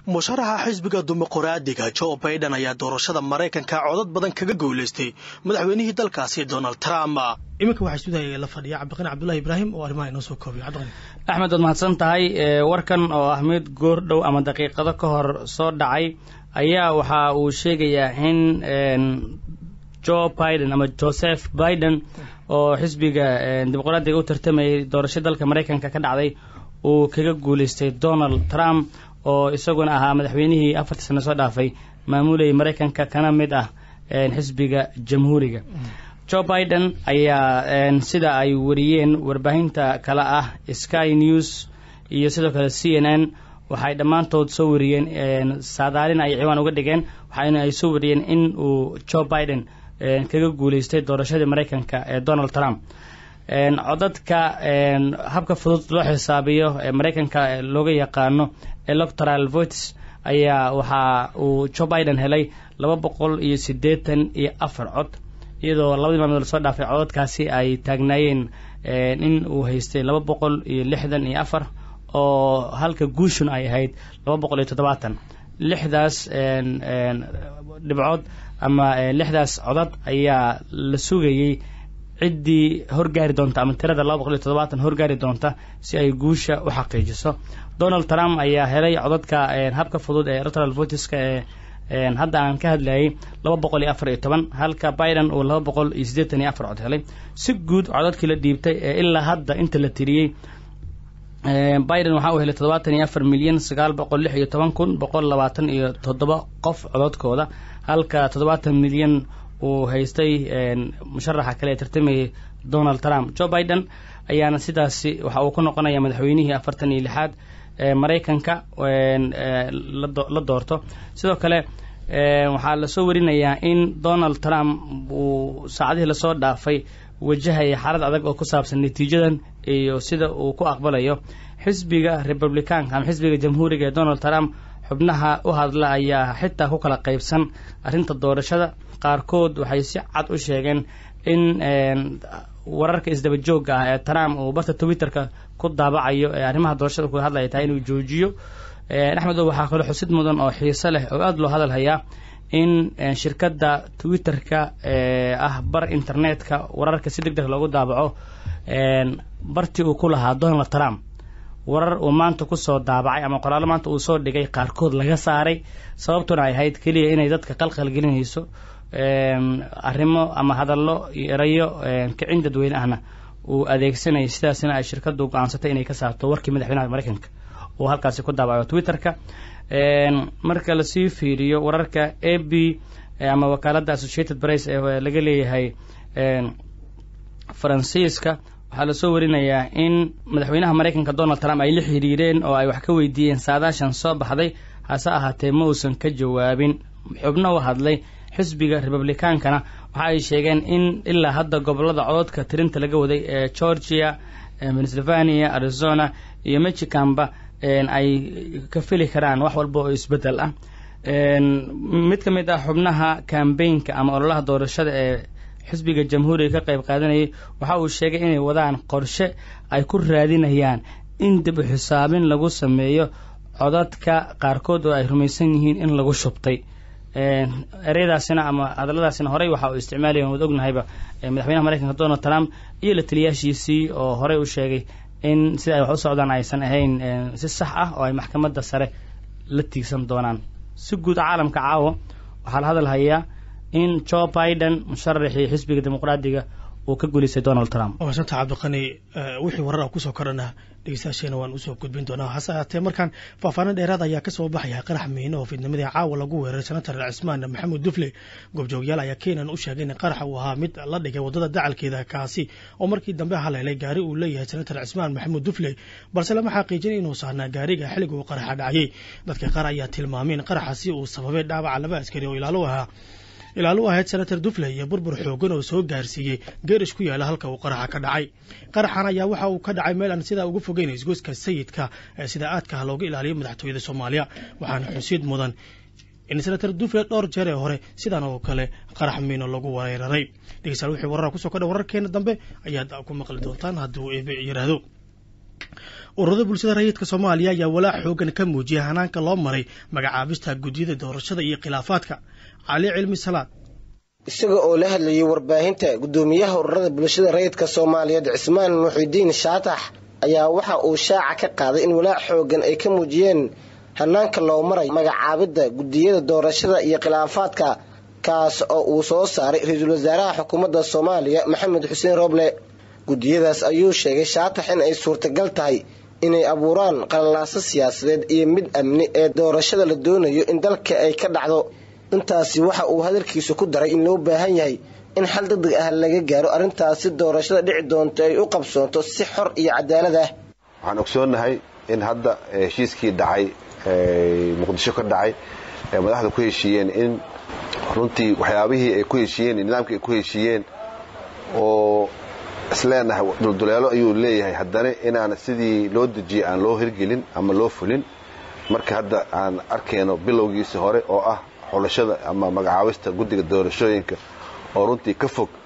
musharaxa xisbiga dimuqraadiga joe baiden ayaa doorashada maraykanka codad badan kaga guulaystay madaxweynihii dalkaasi donald trump iminka waxaa isudaya la fadhiya cabdiqani cabdulahi ibraahim oo arrimaha inoo soo koobiyo cabdiqani axmed waad mahadsan tahay warkan oo ah mid goor dhow ama daqiiqado ka hor soo dhacay ayaa waxa uu sheegayaa in joe biden ama joseph biden oo xisbiga dimuqraadiga u tartamayay doorasho dalka maraykanka ka dhacday uu kaga guulaystay donald trump oo isaguna ahaa madaxweynihii afartii sano soo dhaafay maamulayay maraykanka kana mid ah xisbiga jamhuuriga joe biden ayaa sida ay wariyeen warbaahinta kale ah sky news iyo sidoo kale c n n waxay dhammaantood soo wariyeen saadaalin ay ciwaan uga dhigeen waxaana ay soo wariyeen in uu joe biden kaga guulaystay doorashadii maraykanka ee donald trump codadka habka fudud loo xisaabiyo ee maraykanka looga yaqaano electoral votes ayaa waxa uu joe biden helay laba boqol iyo siddeetan iyo afar cod iyadoo labadii maalmood lasoo dhaafay codadkaasi ay taagnaayeen in uu haystay laba boqol iyo lixdan iyo afar oo halka guushun ay ahayd laba boqol iyo toddobaatan lixdaas dhibcood ama lixdaas codad ayaa la sugayey ciddii horgaari doonta ama tirada laba boqol iyo toddobaatan horgaari doonta si ay guusha u xaqiijiso donald trump ayaa helay codadka habka fudud ee electoral voteska ee hadda aan ka hadlayay laba boqol iyo afar iyo toban halka biden uu laba boqol iyo siddeetan iyo afar cod helay si guud codadkii la dhiibtay ee ilaa hadda inta la tiriyey biden waxaa uu helay toddobaatan iyo afar milyan sagaal boqol lix iyo toban kun boqol labaatan iyo toddoba qof cododkooda halka toddobaatan milyan uu haystay musharaxa kale ee tartamayay donald trump joe biden ayaana sidaasi waxa uu ku noqonaya madaxweynihii afartan iyo lixaad ee maraykanka la doorto sidoo kale waxaa lasoo warinayaa in donald trump uu saacadihii lasoo dhaafay wajahaya xaalad adag oo ku saabsan natiijadan iyo sida uu ku aqbalayo xisbiga republicaanka ama xisbiga jamhuuriga ee donald trump xubnaha u hadla ayaa xitaa ku kala qaybsan arrinta doorashada qaarkood waxay si cad u sheegeen in wararka isdaba joogga ah ee trump uu barta twitterka ku daabacayo ee arrimaha doorashada ku hadlaya tahay inuu joojiyo axmedo waxaa kaloo xusid mudan oo xiise leh oo aada loo hadal hayaa in shirkadda twitterka ee ah bar internetka wararka si deg deg loogu daabaco bartii uu ku lahaa donald trump warar uu maanta kusoo daabacay ama qoraallo maanta uu soo dhigay qaarkood laga saaray sababtuna ay ahayd keliya inay dadka qalqal gelinayso arrimo ama hadallo iyo erayo kicin dadweyne ahna uu adeegsanayay sidaasina ay shirkaddu go-aansatay inay ka saarto warkii madaxweynaha maraykanka uu halkaasi ku daabaco twitterka marka lasii fiiriyo wararka a b ama wakaaladda associated press ee laga leeyahay faransiiska waxaa lasoo warinayaa in madaxweynaha maraykanka donald trump ay la xiriireen oo ay wax ka weydiiyeen saadaashan soo baxday hase ahaatee ma uusan ka jawaabin xubno u hadlay xisbiga republicaankana waxa ay sheegeen in ilaa hadda gobolada cododka tirinta laga waday ee georgia pennsylvania arizona iyo michiganba ay ka fili karaan wax walba oo isbeddel ah mid ka mid ah xubnaha kambaynka ama ololaha doorashada ee xisbiga jamhuuriga ka qayb qaadanayay waxa uu sheegay inay wadaan qorshe ay ku raadinayaan in dib u xisaabin lagu sameeyo codadka qaarkood oo ay rumaysan yihiin in lagu shubtay ereyadaasina ama hadalladaasina horey waxa uu isticmaalaya waad ognahayba madaxweynaha maraykanka donald trump iyo la taliyaashiisii oo horey u sheegay in sida ay wax u socdaan aysan ahayn si sax ah oo ay maxkamadda sare la tiigsan doonaan si guud caalamka caawa waxaa la hadal hayaa in joe biden musharaxii xisbiga dimuqraadiga uu ka guulaystay donald trump maasanta cabdiqani wixii warar a kusoo korana dhegeystayaasheena waan usoo gudbin doonaa hase ahaatee markaan faahfaahin dheeraad ayaa kasoo baxaya qarax miino oo fidnimadii caawa lagu weeraray senator cismaan maxamuud dufle goobjoogyaal ayaa keenan u sheegay in qaraxa uu ahaa mid la dhigay waddada dacalkeeda kaasi oo markii dambe haleelay gaari uu leeyahay senator cismaan maxamuud dufle balse lama xaqiijin inuu saarnaa gaariga xilliga uu qaraxa dhacayay dadka qaar ayaa tilmaamay in qaraxasi uu sababay dhaawaca laba askari oo ilaalo ahaa ilaal u ahayd senator dufle iyo burbur xoogan oo soo gaarsiiyey geerish ku yaala halka uu qaraxa ka dhacay qaraxan ayaa waxa uu ka dhacay meel aan sidaa uga fogeyn isgoyska sayidka ee sida aadka ah looga ilaaliyo madaxtooyada soomaaliya waxaana xusid mudan in senator dufle dhowr jeer ee hore sidan oo kale qarax miino lagu weeraray dhegeystayaal wixii warara kusoo kordha wararkeena dambe ayaad ku maqli doontaan hadduu eebe yidhaahdo ururada bulshada rayidka soomaaliya ayaa walaac xoogan ka muujiyay hanaanka loo maray magacaabista guddiyada doorashada iyo khilaafaadka cali cilmi salaad isaga oo la hadlayay warbaahinta guddoomiyaha ururada bulshada rayidka soomaaliyeed cismaan muxidiin shaatax ayaa waxa uu shaaca ka qaaday in walaac xoogan ay ka muujiyeen hanaanka loo maray magacaabidda guddiyada doorashada iyo khilaafaadka kaas oo uu soo saaray ra-iisul wasaaraha xukuumadda soomaaliya maxamed xuseen rooble guddiyadaas ayuu sheegay shaatax in ay suurtagal tahay inay abuuraan qalalaaso siyaasadeed iyo mid amni ee doorashada la doonayo in dalka ay ka dhacdo intaasi waxa uu hadalkiisu ku daray in loo baahan yahay in xal degdeg ah laga gaaro arrintaasi doorashada dhici doonto ay u qabsoonto si xor iyo cadaalad ah waxaan ogsoonnahay in hadda heshiiskii dhacay muqdisho ka dhacay ee madaxda ku heshiiyeen in runtii waxyaabihii ay ku heshiiyeen nidaamkii ay ku heshiiyeen oo isleenahay dulduleelo ayuu leeyahay haddana inaan sidii loo dejiyey aan loo hirgelin ama loo fulin marka hadda aan arkayno bilowgiisii hore oo ah xulashada ama magacaabista guddiga doorashooyinka oo runtii ka fog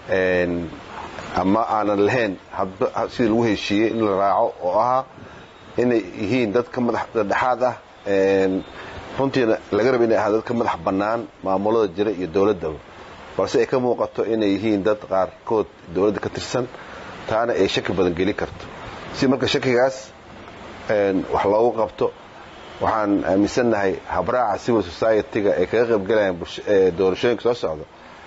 ama aanan lahayn sidii lagu heshiiyey in la raaco oo ahaa inay yihiin dad ka madax dhexaad ah runtiina laga raba inay ahaa dad ka madax bannaan maamulada jira iyo dowladdaba balse ay ka muuqato inay yihiin dad qaarkood dowladda ka tirsan taana ay shaki badan gelin karto si marka shakigaas wax loogu qabto waxaan aaminsannahay habraaca civil society-ga ay kaga qaybgalayaan doorashooyinka soo socda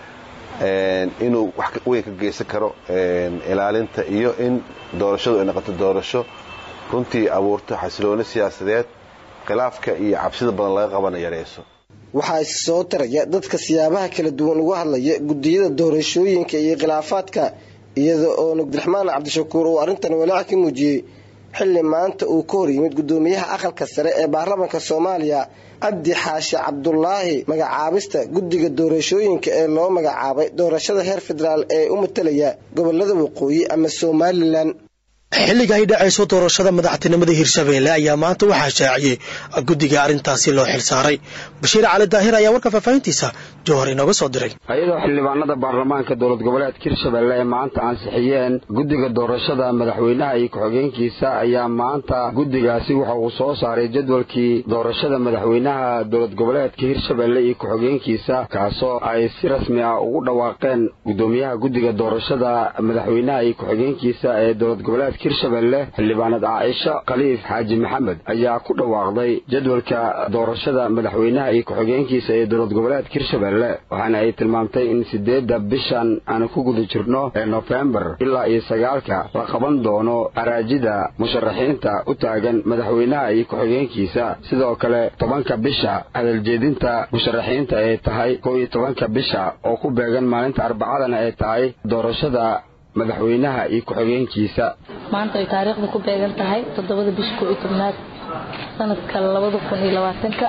inuu wax weyn ka geysan karo ilaalinta iyo in doorashadu ay noqoto doorasho runtii abuurto xasilooni siyaasadeed khilaafka iyo cabsida badan laga qabana yareyso waxaa is soo taraya dadka siyaabaha kala duwan uga hadlaya guddiyada doorashooyinka iyo khilaafaadka iyada oo nabdiraxmaan cabdishakuur uu arrintan walaac ka muujiyey xilli maanta uu ka hor yimid guddoomiyaha aqalka sare ee baarlamaanka soomaaliya cabdi xaashi cabdulaahi magacaabista guddiga doorashooyinka ee loo magacaabay doorashada heer federaal ee u matalaya gobolada waqooyi ama somalilan xilliga ay dhacayso doorashada madaxtinimada hirshabeelle ayaa maanta waxaa shaaciyey guddiga arrintaasi loo xilsaaray bashiir cali daahir ayaa warka faahfaahintiisa jowhar inooga soo diray iyadoo xildhibaanada baarlamaanka dowlad goboleedka hirshabelle ee maanta ansixiyeen guddiga doorashada madaxweynaha iyo ku-xigeenkiisa ayaa maanta guddigaasi waxa uu soo saaray jadwalkii doorashada madaxweynaha dowlad goboleedka hirshabelle iyo ku-xigeenkiisa kaasoo ay si rasmi ah ugu dhawaaqeen guddoomiyaha guddiga doorashada madaxweynaha iyo ku-xigeenkiisa ee dowlad goboleedka hirshabelle xildhibaanad caaisho khaliif xaaji maxamed ayaa ku dhawaaqday jadwalka doorashada madaxweynaha iyo ku-xigeenkiisa ee dowlad goboleedka hirshabelle waxaana ay tilmaamtay in sideedda bishan aanu ku guda jirno ee nofembar ilaa iyo sagaalka la qaban doono araajida musharaxiinta u taagan madaxweynaha iyo ku-xigeenkiisa sidoo kale tobanka bisha hadaljeedinta musharaxiinta ay tahay kow iyo tobanka bisha oo ku beegan maalinta arbacadana ay tahay doorashada madaxweynaha iyo ku-xigeenkiisa maanta ay taariikhda ku beegan tahay toddobada bisha koo iyo tobnaad sanadka labada kun iyo labaatanka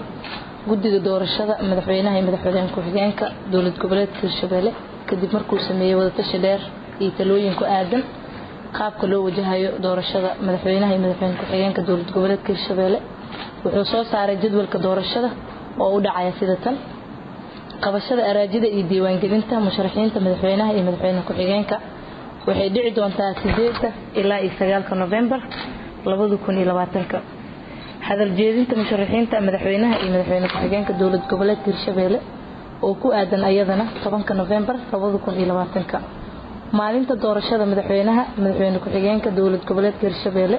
guddiga doorashada madaxweynaha iyo madaxweyne ku-xigeenka dowlad goboleedka hirshabelle kadib markuu sameeyey wadatashi dheer iyo talooyin ku aadan qaabka loo wajahayo doorashada madaxweynaha iyo madaxweyne ku-xigeenka dowlad goboleedka hirshabelle wuxuu soo saaray jadwalka doorashada oo u dhacaya sida tan qabashada araajida iyo diiwaangelinta musharaxiinta madaxweynaha iyo madaxweyne ku-xigeenka waxay dhici doontaa sideeda ilaa iyo sagaalka novembar labada kun iyo labaatanka hadal jeedinta musharaxiinta madaxweynaha iyo madaxweyne ku-xigeenka dowlad goboleedka hirshabelle oo ku aadan ayadana tobanka novembar labada kun iyo labaatanka maalinta doorashada madaxweynaha madaxweyne ku-xigeenka dowlad goboleedka hirshabelle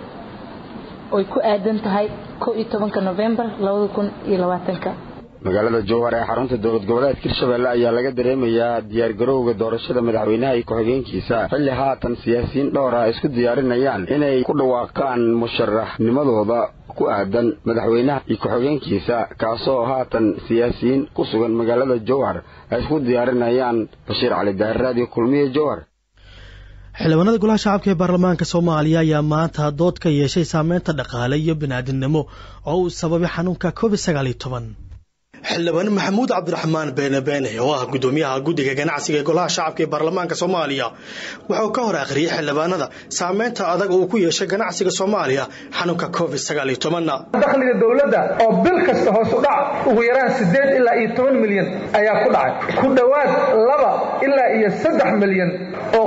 oy ku aadan tahay kow iyo tobanka novembar labada kun iyo labaatanka magaalada jowhar ee xarunta dowlad goboleedka hirshabelle ayaa laga dareemayaa diyaargarowga doorashada madaxweynaha iyo ku-xigeenkiisa xilli haatan siyaasiyiin dhowra isku diyaarinayaan inay ku dhawaaqaan musharaxnimadooda ku aadan madaxweynaha iyo ku-xigeenkiisa kaasoo haatan siyaasiyiin ku sugan magaalada jowhar ay isku diyaarinayaan bashiir cali daahir raadiyo kulmiye jowhar xildhibaanada golaha shacabka ee baarlamaanka soomaaliya ayaa maanta dood ka yeeshay saameynta dhaqaale iyo biniaadinimo oo uu sababay xanuunka covid sagaal iyo toban xildhibaan maxamuud cabdiraxmaan beene beene oo ah gudoomiyaha guddiga ganacsiga ee golaha shacabka ee baarlamaanka soomaaliya wuxuu ka hor akhriyey xildhibaanada saameynta adag uu ku yeeshay ganacsiga soomaaliya xanuunka covid sagaal iyo tobanna dakhliga dowladda oo bil kasta hoos u dhac ugu yaraan siddeed ilaa iyo toban milyan ayaa ku dhacay ku dhowaad laba ilaa iyo saddex milyan oo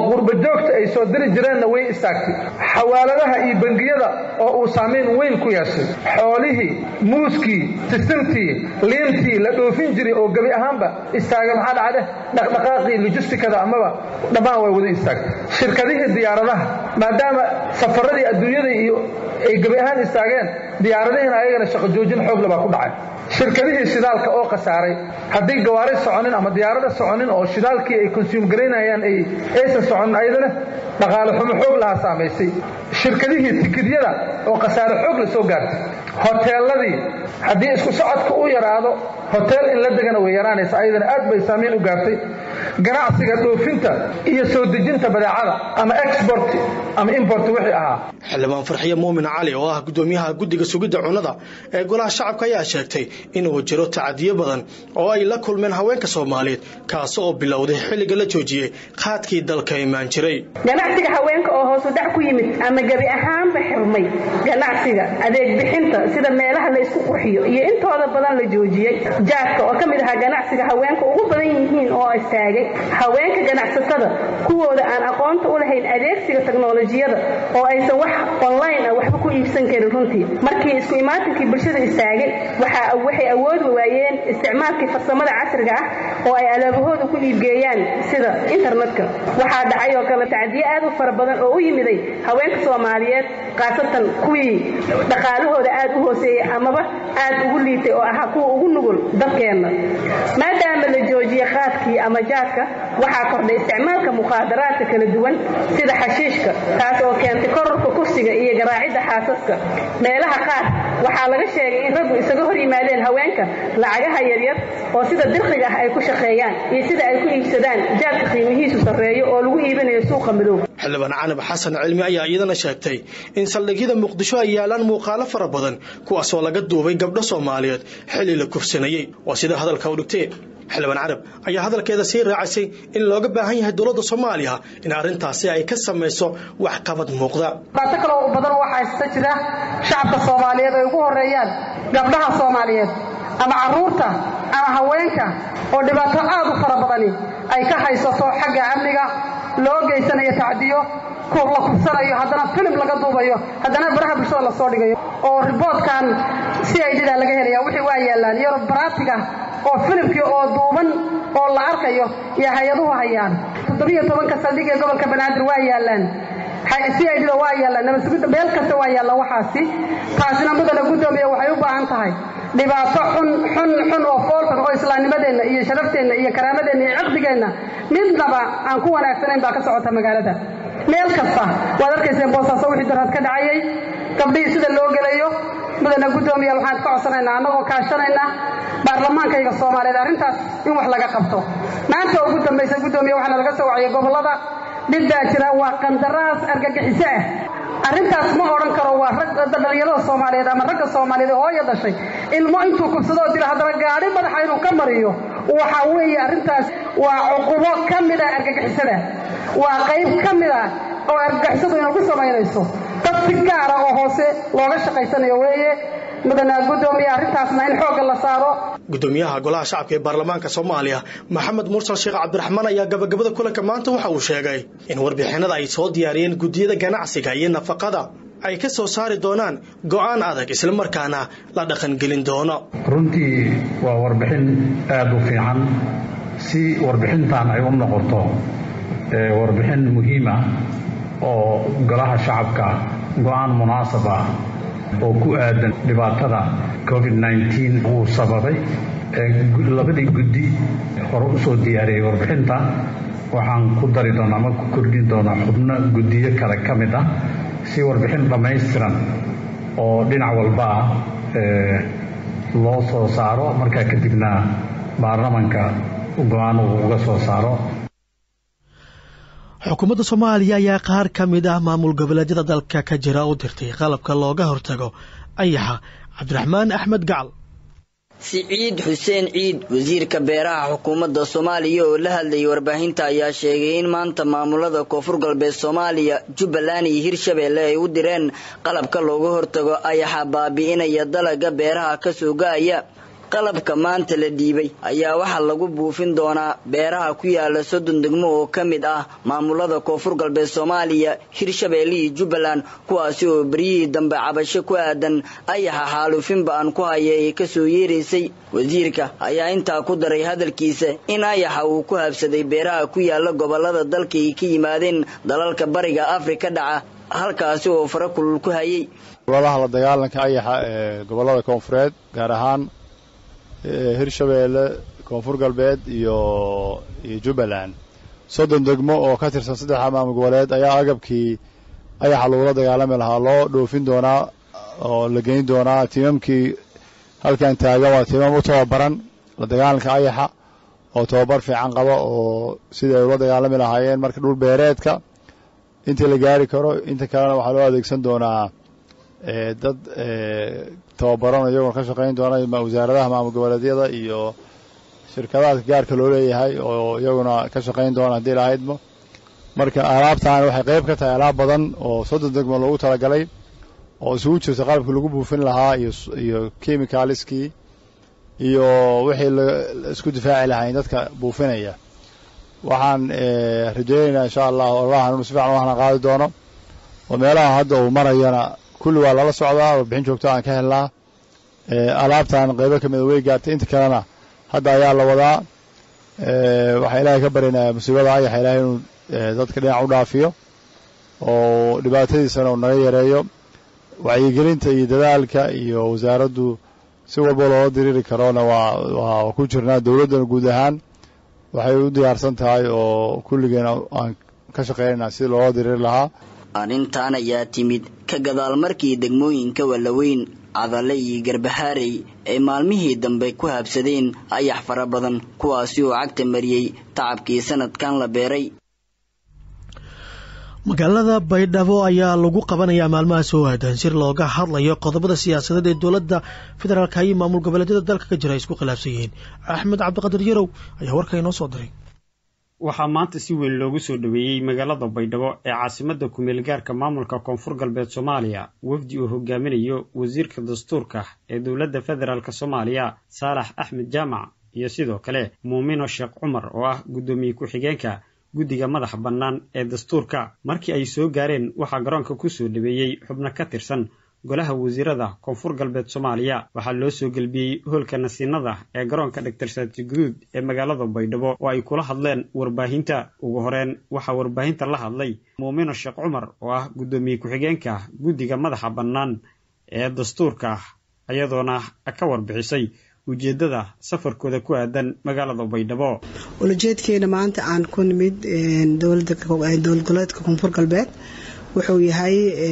qurba joogta ay soo diri jireenna way istaagtay xawaaladaha iyo bangiyada oo uu saamayn weyn ku yeeshay xoolihii muuskii sisintii liintii la dhoofin jiray oo gebi ahaanba istaaga maxaa dhacde dhaqdhaqaaqii lojistikada amaba dhammaan way wada istaagtay shirkadihii diyaaradaha maadaama safaradii adduunyada iyo ay gebi ahaan istaageen diyaaradihiina ayagana shaqo joojin xoogle baa ku dhacay shirkadihii shidaalka oo khasaaray haddii gawaari soconin ama diyaarada soconin oo shidaalkii ay konsuum garaynayaan ay aysan soconin ayadana dhaqaale xumo xoog lahaa saamaysay shirkadihii tikidyada oo khasaare xoog la soo gaartay hoteeladii haddii isku socodka u yaraado hoteel in la degana way yaraanaysa ayadana aad bay saamayn u gaartay ganacsiga dhoofinta iyo soo dejinta badeecada ama export ama import wixii ahaa xildhibaan farxiye muumin cali oo ah gudoomiyaha guddiga sugidda cunnada ee golaha shacabka ayaa sheegtay inuu jiro tacadiyo badan oo ay la kulmeen haweenka soomaaliyeed kaasi oo bilowday xilliga la joojiyey qaadkii dalka imaan jiray ganacsiga haweenka oo hoosu dhac ku yimid ama gebi ahaanba xirmay ganacsiga adeeg bixinta sida meelaha la isku qurxiyo iyo intooda badan la joojiyey jaadka oo ka mid ahaa ganacsiga haweenka ugu badan yihiin oo istaagay haweenka ganacsatada kuwooda aan aqoonta u lahayn adeegsiga teknolojiyada oo aysan wax online ah waxba ku iibsan karin runtii markii isku imaatinkii bulshada istaagay waxay awoodi waayeen isticmaalkii farsamada casriga ah oo ay alaabahooda ku iibgeeyaan sida internetka waxaa dhacay oo kale tacdiye aad u fara badan oo u yimiday haweenka soomaaliyeed khaasatan kuwii dhaqaalahooda aad u hooseeyey amaba aad ugu liitay oo ahaa kuwa ugu nugul dalkeenna maadaama la joojiyey qaadkii ama jaadka waxaa kordhay isticmaalka mukhaadaraadka kala duwan sida xashiishka taas oo keentay kororka kursiga iyo garaacidda xaasaska meelaha qaar waxaa laga sheegay in raggu isaga hor yimaadeen haweenka lacagaha yaryar oo sida dirqiga ah ay ku shaqeeyaan iyo sida ay ku iibsadaan jaadka qiimihiisu sarreeyo oo lagu iibinayo suuqa madow xildhibaan canab xasan cilmi ayaa iyadana sheegtay in saldhigyada muqdisho ay yaalaan muuqaalo fara badan kuwaasoo laga duubay gabdho soomaaliyeed xilli la kufsanayey waa sida hadalka u dhigtee xildhibaan carab ayaa hadalkeeda sii raacisay in looga baahan yahay dowladda soomaaliya in arrintaasi ay ka samayso waxqabad muuqda dhibaato kaloo badan waxaa haysta jira shacabka soomaaliyeed ay ugu horeeyaan gabdhaha soomaaliyeed ama carruurta ama haweenka oo dhibaato aad u fara badani ay ka haysato xagga amniga loo geysanayo tacdiyo la kubsanayo haddana filim laga duubayo haddana baraha bulshada lasoo dhigayo oo riboodkan si ay dhidaa laga helaya wixii waa yaallaan iyo baraatiga oo filimkii oo duuban oo la arkayo iyo hay-aduhu hayaan toddobiyo tobanka saldhig ee gobolka banaadir waa yaallaan si ay dhida waa yaallaan nabadsugidda meel kasta waa yaalla waxaasi taasina mudana guddoomiya waxay u baahan tahay dhibaato xun xun xun oo foolxun oo islaamnimadeenna iyo sharafteenna iyo karaamadeenna iyo ciqdigeenna midnaba aan ku wanaagsanayn baa ka socota magaalada meel kasta waad arkayseen boosaaso wixii darad ka dhacayay gabdhihii sida loo gelayo mudana guddoomiyaal waxaan ka codsanaynaa annagoo kaashanaynaa baarlamaankayga soomaaliyeed arrintaas in wax laga qabto maanta ugu dambaysa guddoomiya waxaana laga soo waciyay gobollada dhib baa jira waa qandaraas argagixiso ah arrintaas ma odhan karo waa rag dhalinyarada soomaaliyeed ama ragga soomaaliyeed oo hooya dhashay ilmo intuu kubsadoo dila haddana gaadhi madaxa inuu ka mariyo waxa weeye arrintaas waa cuqubo ka mid ah argagixisada waa qayb ka mid ah oo argagixisadu inay ku samaynayso dad si gaara oo hoose looga shaqaysanayo weeye mudana guddoomiya arrintaasna in xoogga la saaro gudoomiyaha golaha shacabka ee baarlamaanka soomaaliya maxamed mursal sheekh cabdiraxmaan ayaa gabagabada kulanka maanta waxa uu sheegay in warbixinada ay soo diyaariyeen guddiyada ganacsiga iyo nafaqada ay ka soo saari doonaan go'aan adag islamarkaana la dhaqangelin doono runtii waa warbixin aad u fiican si warbixintan ay u noqoto warbixin muhiima oo golaha shacabka go'aan munaasab ah oo ku aadan dhibaatada covid-19 uu sababay labadii guddi hore u soo diyaariyey warbixinta waxaan ku dari doonaa ama ku kordhin doonaa xubno guddiyo kale ka mid ah si warbixin dhammaystiran oo dhinac walba ah loo soo saaro markaa kadibna baarlamanka go-aan uu uga soo saaro xukuumadda soomaaliya ayaa qaar ka mid ah maamul goboleedyada dalka ka jira u dirtay qalabka looga hortago ayaxa cabdiraxmaan axmed gacal siciid xuseen ciid wasiirka beeraha xukuumadda soomaaliya oo la hadlayay warbaahinta ayaa sheegay in maanta maamulada koonfur galbeed soomaaliya jubbaland iyo hirshabeelle ay u direen qalabka looga hortago ayaxa baabi'inaya dalaga beeraha ka soo ga'aya qalabka maanta la dhiibay ayaa waxaa lagu buufin doonaa beeraha ku yaala soddon degmo oo ka mid ah maamulada koonfur galbeed soomaaliya hirshabeelle iyo jubbaland kuwaasi oo beryihii dambe cabasho ku aadan ayaxa xaaluufinba aan ku haya ee kasoo yeeraysay wasiirka ayaa intaa ku daray hadalkiisa in ayaxa uu ku habsaday beeraha ku yaala gobolada dalka ay ka yimaadeen dalalka bariga afrika dhaca halkaasi oo fara kulul ku hayay oladaha la dagaalanka ayaxa ee gobollada koonfureed gaar ahaan hirshabeelle koonfur galbeed iyo iyo jubbaland soddon degmo oo ka tirsan saddexa maamul goboleed ayaa agabkii ayaxa lagula dagaalami lahaa loo dhoofin doonaa oo la geyn doonaa tiimamkii halkan taagan waa tiimam u tababaran la dagaalanka ayaxa oo tababar fiican qaba oo sidai ay ula dagaalami lahaayeen marka dhul beereedka intii la gaari karo inta kalena waxaa loo adeegsan doonaa dad tababaran iyagoo ka shaqayn doona wasaaradaha maamul goboleedyada iyo shirkadaha gaarka loo leeyahay oo iyaguna ka shaqayn doona haddii lahaydmo marka alaabtaani waxay qayb ka tahay alaab badan oo soddon degmo loogu talagalay oo isugu jirta qalabkii lagu buufin lahaa iyo chemicaliskii iyo wixii laisku difaaci lahayn dadka buufinaya waxaan rajaynaynaa insha allah ololahan inuu si fiican u hana qaadi doono oo meelaha hadda uu marayana kulli waa lala socdaa warbixin joogto aan ka helnaa alaabtan qaybo ka mida way gaartay inta kalena hadda ayaa la wadaa waxaa ilaahay ka barinayaa musiibada ayaxa ilahay inuu dadka dhinac u dhaafiyo oo dhibaatadiisana uu naga yareeyo wacyigelinta iyo dadaalka iyo wasaaraddu si walba loola diriiri karoona waa waa ku jirnaa dowladdana guud ahaan waxay u diyaarsan tahay oo kulligeena aan ka shaqaynayna sidii loola diriiri lahaa arrintan ayaa timid ka gadaal markii degmooyinka wallaweyn cadale iyo garbahaarey ay maalmihii dambe ku habsadeen ayax fara badan kuwaasi oo cagta mariyey tacabkii sanadkan la beeray magaalada baydhabo ayaa lagu qabanayaa maalmaha soo aadan sir looga hadlayo qodobada siyaasadeed ee dowladda federaalka iyo maamul goboleedyada dalka ka jira ay isku khilaafsan yihiin axmed cabdiqadir yarow ayaa warka inoo soo diray waxaa maanta si weyn loogu soo dhoweeyey magaalada baydhabo ee caasimadda kumeel gaarka maamulka koonfur galbeed soomaaliya wafdi uu hogaaminayo wasiirka dastuurka ee dowladda federaalk soomaaliya saalax axmed jaamac iyo sidoo kale muumino sheekh cumar oo ah guddoomiye ku-xigeenka guddiga madaxa bannaan ee dastuurka markii ay soo gaareen waxaa garoonka ku soo dhaweeyey xubno ka tirsan golaha wasiirada koonfur galbeed soomaaliya waxaa loo soo gelbiyey hoolka nasiinada ee garoonka dhaktar saati guduud ee magaalada baydhabo oo ay kula hadleen warbaahinta ugu horeen waxaa warbaahinta la hadlay muumino sheekh cumar oo ah guddoomiye ku-xigeenka guddiga madaxa bannaan ee dastuurka iyadoona ka warbixisay ujeeddada safarkooda ku aadan magaalada baydhabo ulajeedkeena maanta aan ku nimid dowlad goboleedka koonfur galbeed wuxuu yahay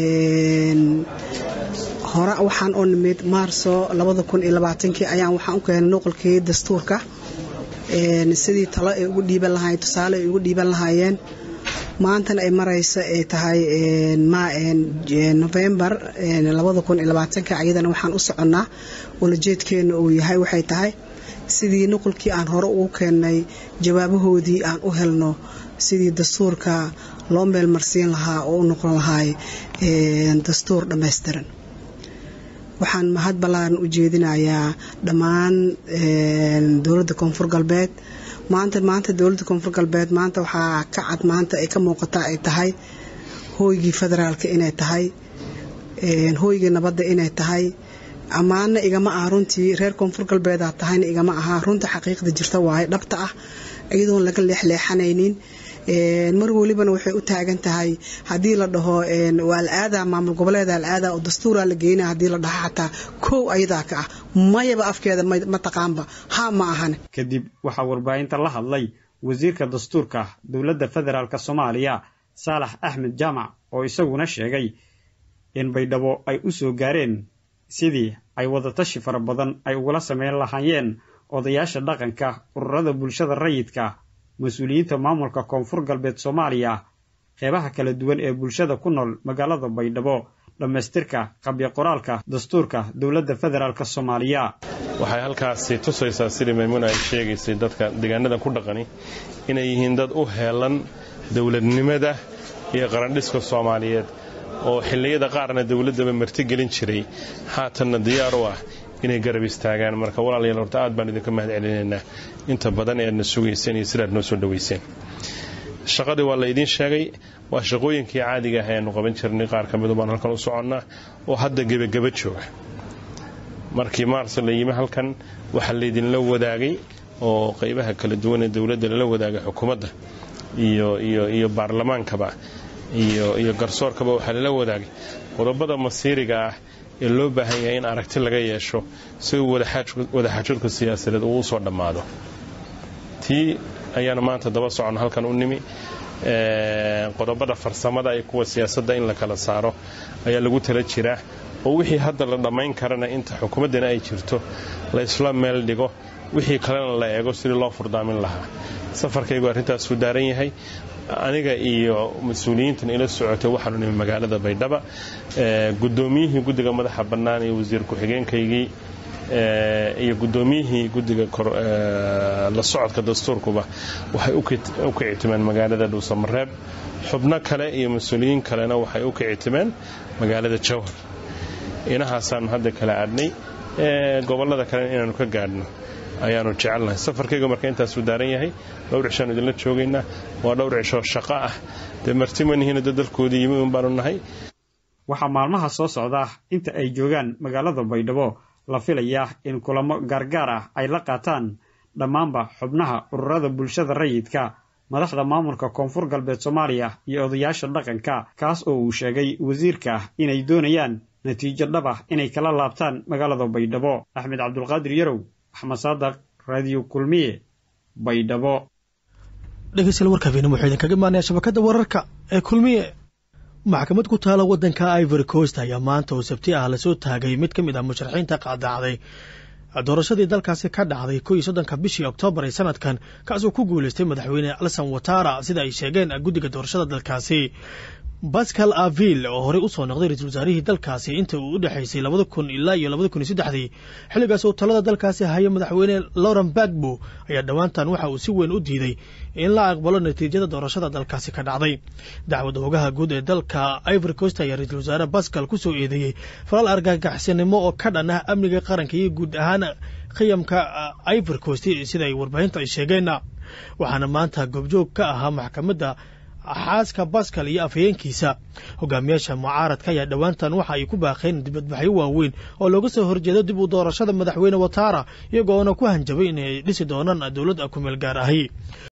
hore waxaan oo nimid maarso kii ayaan waxaan u keenay noqolkii dastuurka sidii talo ay ugu dhiiban lahaayeen tusaale ay ugu dhiiban lahaayeen maantana ay marayso ay tahay novembar ayadana waxaan u soconnaa ulajeedkeena uu yahay waxay tahay sidii nuqulkii aan hore ugu keennay jawaabahoodii aan u helno sidii dastuurka loo meelmarsiin lahaa oo u noqon lahaay dastuur dhammaystiran waxaan mahad ballaaran u jeedinayaa dhammaan dowladda koonfur galbeed maanta maanta dowladda koonfur galbeed maanta waxaa ka cad maanta ay ka muuqataa ay tahay hooygii federaalka inay tahay hooygii nabadda inay tahay ammaana igama aha runtii reer koonfur galbeedaa tahayna igama aha runta xaqiiqda jirta waaye dhabta ah iyadoon laga leexleexanaynin mar welibana waxay u taagan tahay haddii la dhaho waa la-aadaa maamul goboleeda la-aadaa oo dastuuraa la geynaa haddii la dhaho xataa kow ayadaa ka ah mayaba afkeeda ma taqaanba ha ma ahan kadib waxaa warbaahinta la hadlay wasiirka dastuurka dowladda federaalk soomaaliya saalax axmed jaamac oo isaguna sheegay in baydhabo ay u soo gaareen sidii ay wadatashi fara badan ay ugula sameyn lahaayeen odayaasha dhaqanka ururada bulshada rayidka mas-uuliyiinta maamulka koonfur galbeed soomaaliya qeybaha kala duwan ee bulshada ku nool magaalada baydhabo dhammaystirka qabyo qoraalka dastuurka dowladda federaalk soomaaliya waxay halkaasi tusaysaa sidii maymuuna ay sheegaysay dadka deegaanadan ku dhaqani inay yihiin dad u heelan dowladnimada iyo qarandhiska soomaaliyeed oo xilliyada qaarna dowladdaba martigelin jiray haatanna diyaar u ah inay garab istaagaan marka walaalayaal horta aad baan idinka mahad celinaynaa inta badan ee aadna sugayseen iyo sidaad noo soo dhaweyseen shaqadii waa la idiin sheegay waa shaqooyinkii caadiga ah ayaanu qaban jirnay qaar ka midu baan halkan u soconnaa oo hadda gebageba jooga markii maars la yimi halkan waxaa laydinla wadaagay oo qaybaha kala duwan ee dowladda lala wadaagay xukuumadda iyo iyo iyo baarlamaankaba iyo iyo garsoorkaba waxaa lala wadaagay qodobada masiiriga ah ee loo baahan yahay in aragti laga yeesho si uu wadaxaajoodka siyaasadeed uu usoo dhammaado tii ayaanu maanta daba socon halkan u nimi qodobada farsamada iyo kuwa siyaasadda in la kala saaro ayaa lagu tala jiraa oo wixii hadda la dhammayn karana inta xukuumaddana ay jirto la isla meel dhigo wixii kalena la eego sidii loo furdaamin lahaa safarkaygu arrintaasuu daaran yahay aniga iyo mas-uuliyiintan ila socotay waxaanu nimi magaalada baydhaba gudoomiyihii guddiga madaxa bannaan iyo wasiir ku-xigeenkaygii iyo gudoomiyihii guddiga la socodka dastuurkuba waxay u kicitimeen magaalada dhuusamareeb xubno kale iyo mas-uuliyiin kalena waxay u kicitimeen magaalada jawhar inahaasaanu hadda kala aadnay gobollada kalena inaanu ka gaadhno ayaanu jecelnahay safarkayga marka intaasuu daaran yahay dhowr cishaanu idinla joogaynaa waa dhowr cishoo shaqo ah dee martimanihiina dad dalkoodii yimi un baanu nahay waxaa maalmaha soo socda inta ay joogaan magaalada baydhabo la filayaa in kulamo gaargaar ah ay la qaataan dhammaanba xubnaha ururada bulshada rayidka madaxda maamulka koonfur galbeed soomaaliya iyo odayaasha dhaqanka kaas oo uu sheegay wasiirka inay doonayaan natiijo dhab ah inay kala laabtaan magaalada baydhabo axmed cabdulqaadir yarow axmed saadaq raadiyo kulmiye baydhabo dhegeystayaal warkaafiina wuxuu idinkaga imaanaya shabakadda wararka ee kulmiye maxkamad ku taala waddanka ivory coast ayaa maanta oo sabti ah lasoo taagay mid ka mid ah musharaxiinta qaadacday doorashadii dalkaasi ka dhacday ko iyo soddonka bishii oktoobar ee sanadkan kaasoo ku guuleystay madaxweyne alsan watara sida ay sheegeen guddiga doorashada dalkaasi bascal aville oo horey usoo noqday ra-iisul wasaarihii dalkaasi inta uu u dhexaysay labada kun ilaa iyo labada kun iyo saddexdii xilligaas oo talada dalkaasi haya madaxweyne lauren bagbo ayaa dhowaantan waxa uu si weyn u diiday in la aqbalo natiijada doorashada dalkaasi ka dhacday dacwad hoogaha guud ee dalka ivory coast ayaa ra-iisul wasaare bascal ku soo eedeeyey falal argagaxsanimo oo ka dhan ah amniga qaranka iyo guud ahaan qiyamka ivory coast sida ay warbaahinta ay sheegeen waxaana maanta goobjoog ka ahaa maxkamadda xaaska bascal iyo afhayeenkiisa hogaamiyaasha mucaaradka ayaa dhowaantan waxa ay ku baaqeen dibadbaxyo waaweyn oo looga soo horjeedo dib u doorashada madaxweyne watara iyagoona ku hanjabay inay dhisi doonaan dowlad kumeel gaar ahi